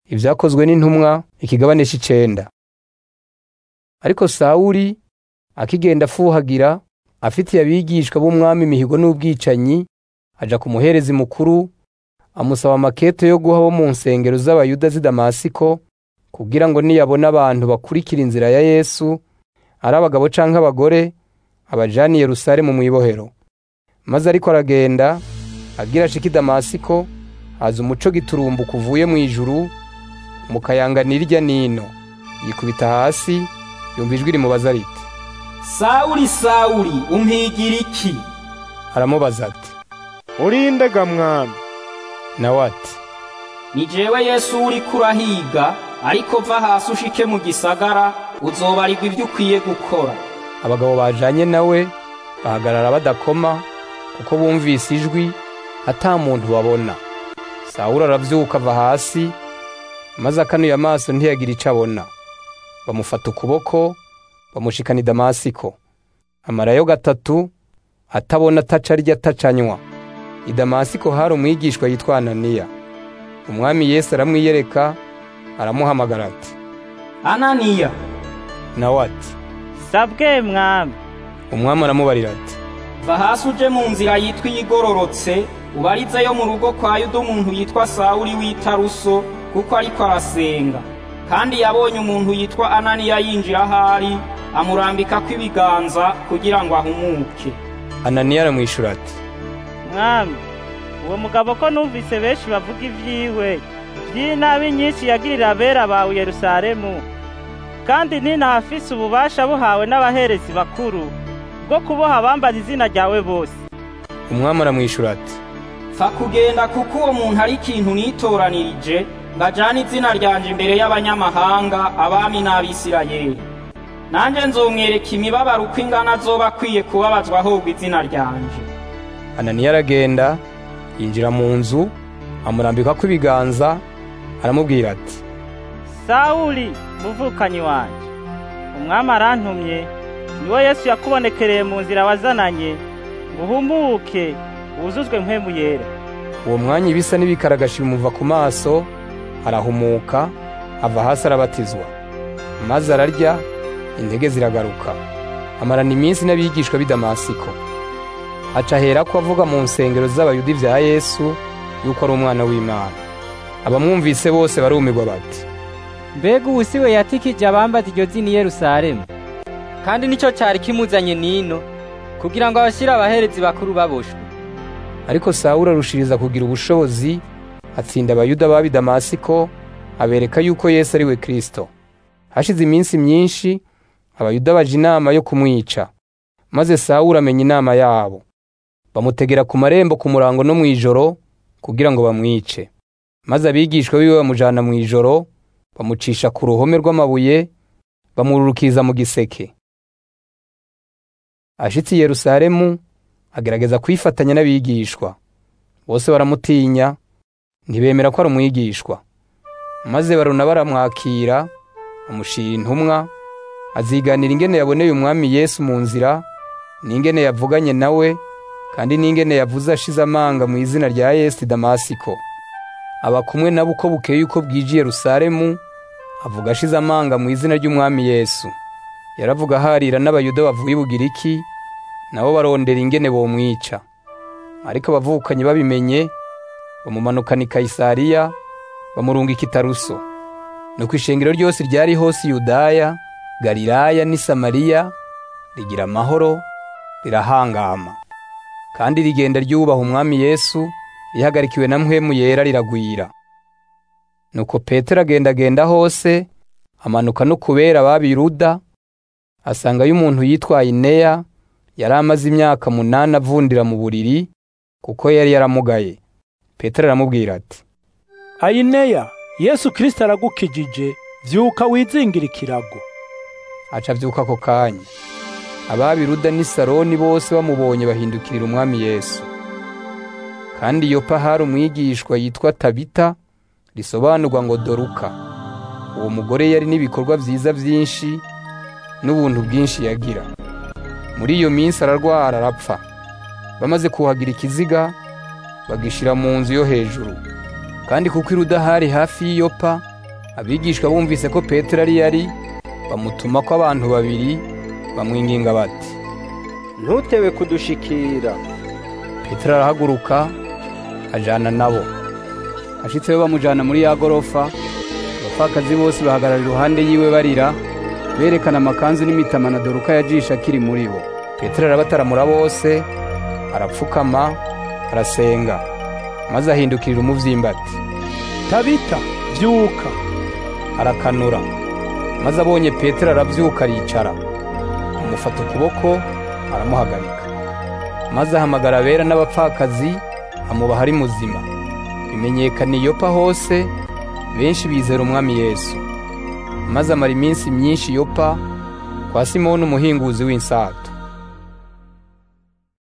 Ibyakozwe n'intumwa ikigabane c'icenda. Ariko Sawuli akigenda afuhagira afitiye abigishwa b'umwami imihigo n'ubwicanyi, aja ku muherezi mukuru amusaba amakete yo guha abo mu nsengero z'Abayuda z'i Damasiko, kugira ngo niyabona abantu bakurikira inzira ya Yesu, ari abagabo canke abagore, abajane i Yerusalemu mw'ibohero. Maze ariko aragenda, agira ashike i Damasiko, haza umuco giturumbuka uvuye mw'ijuru, umukayanganira irya n'ino. Yikubita hasi, yumva ijwi rimubaza riti, Sawuli Sawuli umpigira iki aramubaza ati, urinde ga mwami nawe ati, ni jewe Yesu uriko urahiga ariko va hasi ushike mu gisagara uzobarirwa ivyo ukwiye gukora abagabo bajanye nawe bahagarara badakoma kuko bumvise ijwi ata muntu babona. Sawuli aravyuka ava hasi, maze akanuye amaso ntiyagira ico abona. Bamufata ukuboko, bamushikana i Damasiko. Amarayo gatatu, atabona ataca arya atacanywa. I Damasiko hari umwigishwa yitwa Ananiya. Umwami Yesu aramwiyereka, aramuhamagara ati, Ananiya nawe ati, sabwe mwami umwami aramubarira ati, va hasi uje mu nzira yitwa iyigororotse ubarizeyo mu rugo kwa yuda umuntu yitwa Sawuli w'Itaruso kuko ariko arasenga kandi yabonye umuntu yitwa Ananiya yinjira ahari amurambikako ibiganza kugira ngo ahumuke Ananiya aramwishura ati, mwami uwo mugabo ko numvise benshi bavuga ivyiwe vy'inabi nyinshi yagirira abera bawe i Yerusalemu kandi ninahafise ububasha buhawe n'abaherezi bakuru bwo kuboha abambaza izina ryawe bose umwami aramwishura ati, fa kugenda kuko uwo muntu ari ikintu nitoranirije ngo ajane izina ryanje imbere y'abanyamahanga abami n'abisirayeli nanje nzomwereka imibabaro uko ingana azoba akwiye kubabazwa ahobwa izina ryanje Ananiya aragenda yinjira mu nzu amurambikako ibiganza aramubwira ati Sawuli muvukanyi wanje umwami arantumye niwe Yesu yakubonekereye mu nzira wazananye ngo uhumuke wuzuzwe mpwemu yera uwo mwanya ibisa n'ibikaragashi bimuva ku maso arahumuka ava hasi arabatizwa maze ararya intege ziragaruka amarana iminsi n'abigishwa b'i Damasiko aca aherako avuga mu nsengero z'abayuda ivya Yesu yuko ari umwana w'Imana abamwumvise bose barumirwa bati mbega ubu si we yatikije abambaza iryo zina i Yerusalemu kandi nicyo cyari kimuzanye nino kugira ngo abashyire abaherezi bakuru baboshwe ariko Sawuli arushiriza kugira ubushobozi atsinda abayuda b'ab'i Damasiko abereka yuko Yesu ari we Kristo hashize iminsi myinshi abayuda baje inama yo kumwica maze Sawuli amenya inama yabo bamutegera ku marembo ku murango no mw'ijoro kugira ngo bamwice maze abigishwa biwe bamujana mw'ijoro bamucisha ku ruhome rw'amabuye bamururukiza mu giseke ashitse i Yerusalemu agerageza kwifatanya n'abigishwa bose baramutinya ntibemera ko ari umwigishwa maze baruna baramwakira amushira intumwa aziganira ingene yaboneye umwami Yesu mu nzira n'ingene yavuganye nawe kandi n'ingene yavuze ashize amanga mu izina rya Yesu i Damasiko aba kumwe nabo uko bukeye uko bwije i Yerusalemu avuga ashize amanga mu izina ry'umwami Yesu yaravuga harira n'abayuda bavuye i Bugiriki nabo barondera ingene bomwica ariko abavukanyi babimenye bamumanukana i Kayisariya bamurungika i Taruso nuko ishengero ryose ryari hose i Yudaya Galilaya n'i Samariya rigira amahoro rirahangama kandi rigenda ryubaha umwami Yesu rihagarikiwe na mpwemu yera riragwira nuko Petero agendagenda hose amanuka no kubera ababiruda asangayo umuntu yitwa Ineya yari amaze imyaka munani avundira mu buriri kuko yari yaramugaye Petero aramubwira ati ayineya yesu kirisito aragukijije vyuka wizingira ikirago aca avyuka ako kanya ababiruda n'i Saroni bose bamubonye bahindukirira umwami Yesu kandi Yopa hari umwigishwa yitwa Tabita risobanurwa ngo Doruka uwo mugore yari n'ibikorwa vyiza vyinshi n'ubuntu bwinshi yagira muri iyo minsi ararwara arapfa bamaze kuhagira ikiziga bagishira mu nzu yo hejuru kandi kuko iruda hari hafi y'iyopa abigishwa bumvise ko petero ari yari bamutuma ko abantu babiri bamwinginga bati ntutewe kudushikira petero arahaguruka ajana nabo ashitseyo bamujana muri ya gorofa abapfakazi bose bahagarara iruhande yiwe barira berekana amakanzu n'imitama na doruka yajisha akiri muri bo petero arabataramura bose arapfukama arasenga maze ahindukirira umuvyimba ati tabita vyuka arakanura maze abonye petero aravyuka aricara amufata ukuboko aramuhagarika maze ahamagara abera n'abapfakazi amubaha ari muzima bimenyekana iyopa hose benshi bizera umwami yesu maze amara iminsi myinshi yopa kwa simoni umuhinguzi w'insato